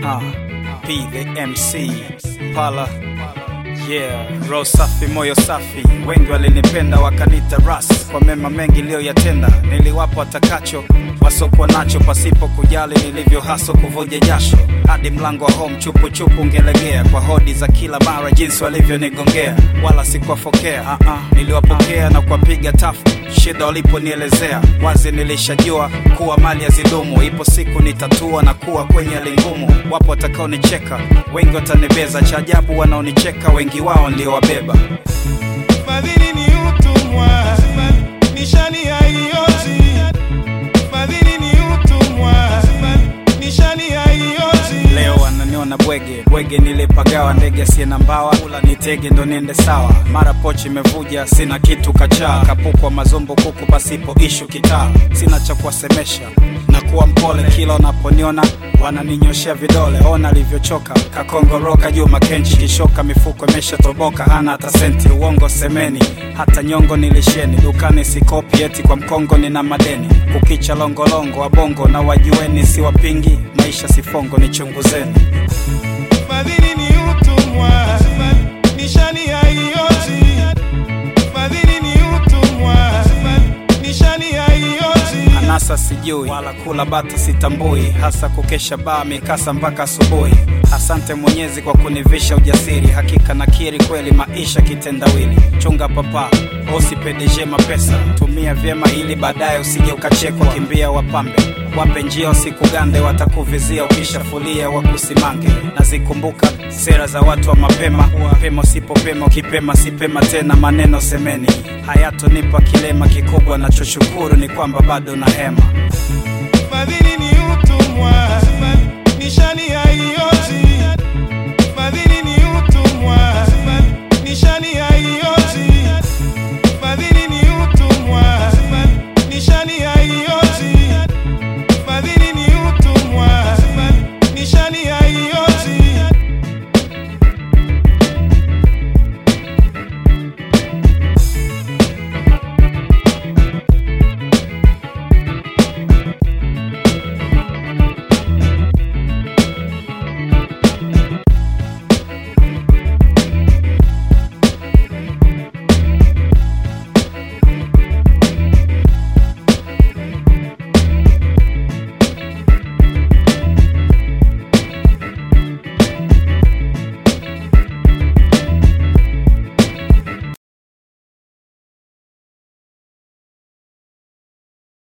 Uh, P the MC Pala Yeah, roho safi, moyo safi, wengi walinipenda wakanita ras kwa mema mengi niliyoyatenda. Niliwapa watakacho wasokuwa nacho, pasipo kujali nilivyo haso kuvuja jasho, hadi mlango wa home chupu chupu ungelegea kwa hodi za kila mara, jinsi walivyonigongea, wala sikuwafokea. Uh -uh, niliwapokea na kuwapiga tafu shida waliponielezea wazi, nilishajua kuwa mali hazidumu, ipo siku nitatua na kuwa kwenye hali ngumu. Wapo watakaonicheka, wengi watanibeza, cha ajabu wanaonicheka wengi wao niliowabeba. Fadhili ni utumwa, nishani haioti. Fadhili ni utumwa, nishani haioti. Leo wananiona bwege bwege, nilipagawa ndege asiye na mbawa, kula nitege ndo niende sawa. Mara pochi imevuja, sina kitu kachaa, kapukwa mazombo kuku pasipo ishu kitaa. Sina cha kuwasemesha na kuwa mpole, kila wanaponiona wananinyoshea vidole. Ona alivyochoka kakongoroka juu makenchi, kishoka mifuko imeshatoboka, hana hata senti. Uongo semeni, hata nyongo nilisheni, dukani sikopi, eti kwa mkongo nina madeni. Kukicha longolongo wabongo na wajueni, siwapingi maisha sifongo, nichunguzeni. Fadhili ni utumwa, nishani haioti. Fadhili ni utumwa, nishani haioti. anasa sijui wala kula bata sitambui, hasa kukesha baa mikasa mpaka asubuhi. Asante Mwenyezi kwa kunivisha ujasiri, hakika nakiri kweli maisha kitendawili. Chunga papa usipedeje mapesa, tumia vyema ili baadaye usije ukachekwa. Kimbia wapambe wape njia usikugande, watakuvizia ukishafulia wakusimange. Nazikumbuka sera za watu wa mapema, pema usipopema, ukipema sipema tena. Maneno semeni hayatonipa kilema kikubwa, nachoshukuru ni kwamba bado na hema. Fadhili ni utumwa, nishani